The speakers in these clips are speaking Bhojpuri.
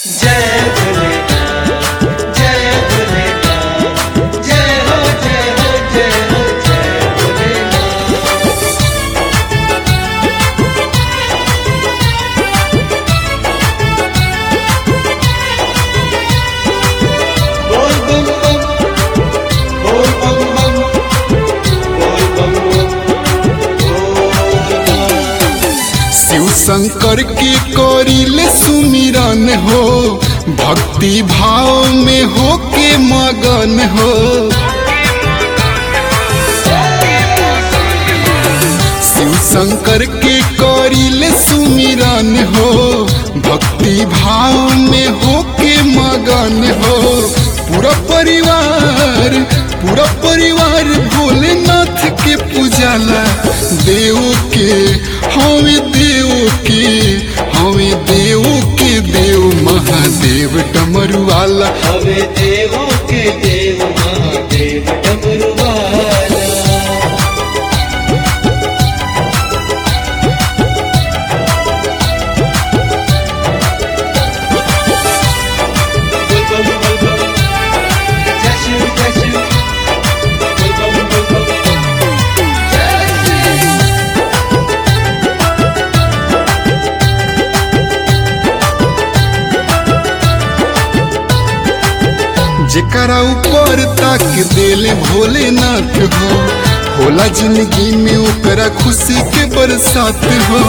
जय भोलेनाथ जय भोलेनाथ जय हो जय हो जय हो जय भोलेनाथ बोल बम बम बोल बम बम बोल बम बम बोल बम शिव शंकर के करिले सुमिरन हो भक्ति भाव में हो के मगन हो शिव शंकर के करिले सुमिरन हो भक्ति भाव में हो के मगन हो पूरा परिवार पूरा परिवार भोलेनाथ के पूजाला देव के हमें देव के हमें देव के देव महादेव डमरू वाला हवे देवों के देव महादेव डमरू वाला बोल बम बोल बम जय शिव जय शिव बोल बम बोल बम जय शिव जेकरा ऊपर तक देले भोलेनाथ हो होला जिंदगी में ओकरा खुशी के बरसात हो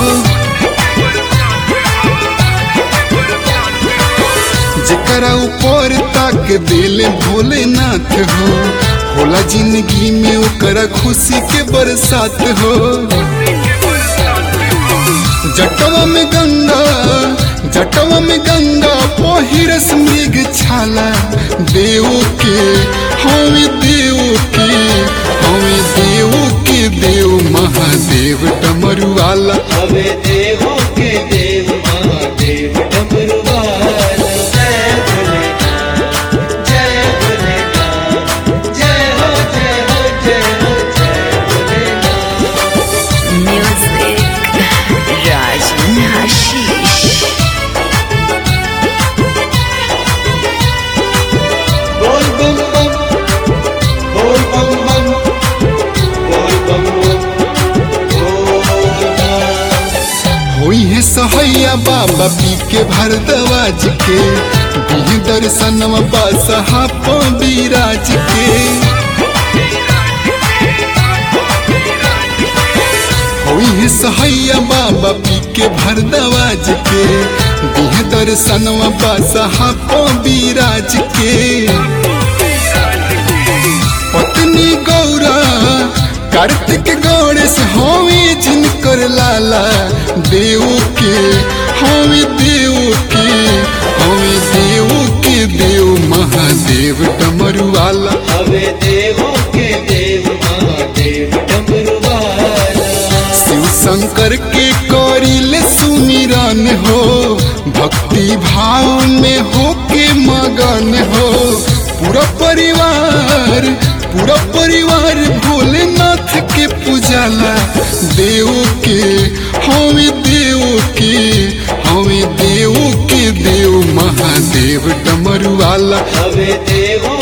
जेकरा ऊपर तक देले भोलेनाथ हो होला जिंदगी में ओकरा खुशी के बरसात हो जटवा में गंगा जटवा में गंगा पहिरस मृग छाला देव के हमें देव के हमें देव के देव महादेव डमरू वाला हवे देवों के देव महादेव डमरू वाला जय भोलेनाथ जय भोलेनाथ जय हो जय हो जय हो जय भोलेनाथ Music Rajin Hashish बोल बम बम बोल बम बम बोल बम बम बोल बम होई है सहैया बाबा पी के भरदवाज के बिह दर्शनवा बासहा बिराज के होई है सहैया बाबा पी के भरदवाज के बिह दर्शनवा बासहा बिराज के पत्नी गौरा कार्तिक गणेश हवे जिनकर लाला देव के हवे देव के हवे देव के देव महादेव डमरू वाला हवे देवों के देव महादेव डमरू वाला शिव शंकर के करिले सुमिरन हो भक्ति भाव में हो के मगन हो पूरा परिवार पूरा परिवार भोलेनाथ के पूजाला देव के हमें देव के हमें देव के देव महादेव डमरू वाला हवे देवों